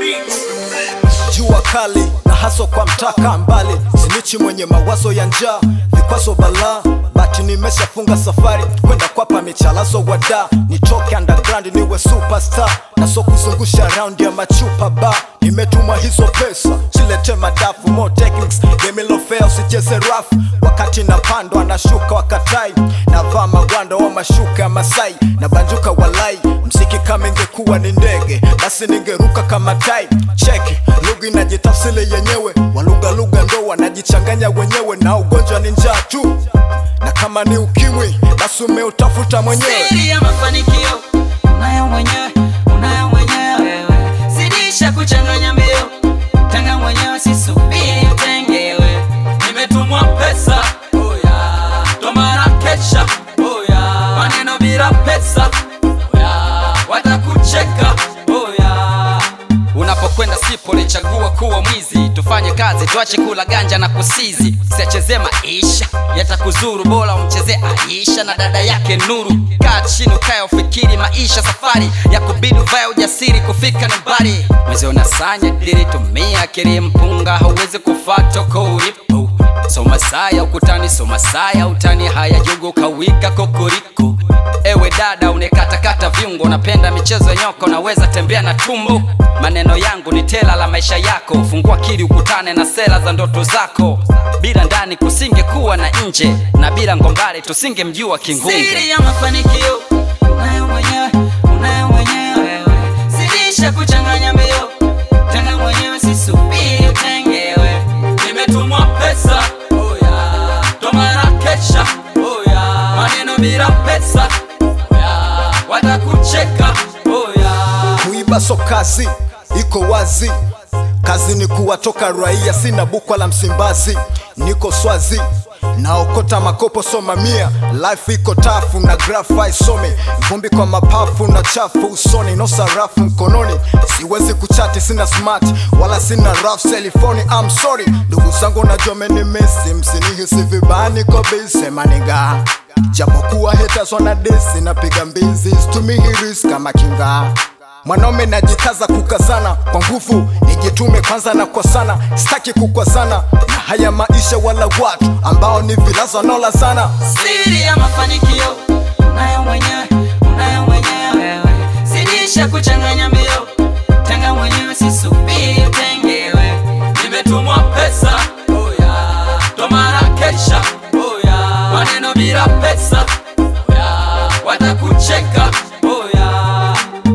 jua kali na haso kwa mtaka mbali sinichi mwenye mawazo ya njaa vikwazo balaa bati nimeshafunga safari kwenda kwapa michalazo wada nitoke underground niwe superstar na so kuzungusha round ya machupa ba nimetumwa hizo pesa silete madafu more techniques game lo fair usicheze rafu wakati napandwa nashuka wakatai navaa magwanda wa mashuka ya masai na banjuka walai mziki kama ingekuwa ni ndege basi ningeruka kama tai cheki lugha inajitafsili yenyewe walughalugha ndo wanajichanganya wenyewe na ugonjwa ni njaa tu na kama ni ukimwi basi umeutafuta mwenyewe Siri ya mafanikio unayo mwenyewe, unayo mwenyewe wewe. Zidisha kuchanganya mbio, tanga mwenyewe, sisubiri utengewe. Nimetumwa pesa, oh yeah. Tomara kesha, oh yeah. Maneno bila pesa, oh yeah. Watakucheka, oh yeah. unapokwenda sipo lichagua kuwa mwizi tufanye kazi tuache kula ganja na kusizi siacheze maisha yatakuzuru bora umcheze aisha na dada yake nuru kaa chini ukae ufikiri maisha safari ya kubidi uvae ujasiri kufika ni mbali mwezi unasanya diri tumia akili mpunga hauwezi kufaa toko ulipo soma saya ukutani soma saya utani haya jugu kawika kokoriko ewe dada unekatakata viungo unapenda michezo ya nyoko naweza tembea na tumbo maneno yangu ni tela la maisha yako fungua kili ukutane na sera za ndoto zako bila ndani kusingekuwa na nje na bila ngombare tusingemjua kingunge Siri ya mafanikio unayo mwenyewe, unayo mwenyewe wewe. Zidisha kuchanganya mbio, tanga mwenyewe, sisubiri utengewe. Nimetumwa pesa, oh yeah. Tomara kesha, oh yeah. Maneno bila pesa, oh yeah. Watakucheka, oh yeah. kuiba so kazi iko wazi kazi ni kuwatoka raia sina bukwa la msimbazi niko swazi naokota makopo soma mia life iko tafu na grafa isome vumbi kwa mapafu na chafu usoni no sarafu mkononi siwezi kuchati sina smart wala sina raf telefoni I'm sorry ndugu zangu najua menimesi msinihisi vibaya niko busy maniga japokuwa haters wana disi napiga mbizi stumihiris kama kinga mwanaume najikaza kukazana kwa nguvu nijitume kwanza na kwa sana sitaki kukwazana na haya maisha wala watu ambao ni vilaza nola sana Siri ya mafanikio unayo mwenyewe, unayo mwenyewe wewe. Zidisha kuchanganya mbio, tanga mwenyewe, sisubiri utengewe. Nimetumwa pesa, oh yeah. Tomara kesha, oh yeah. Maneno bila pesa, oh yeah. Watakucheka, oh yeah.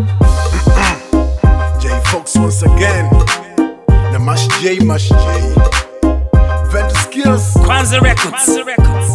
J Fox once again. Na Mash J, Mash J. Vent skills. Kwanza Records.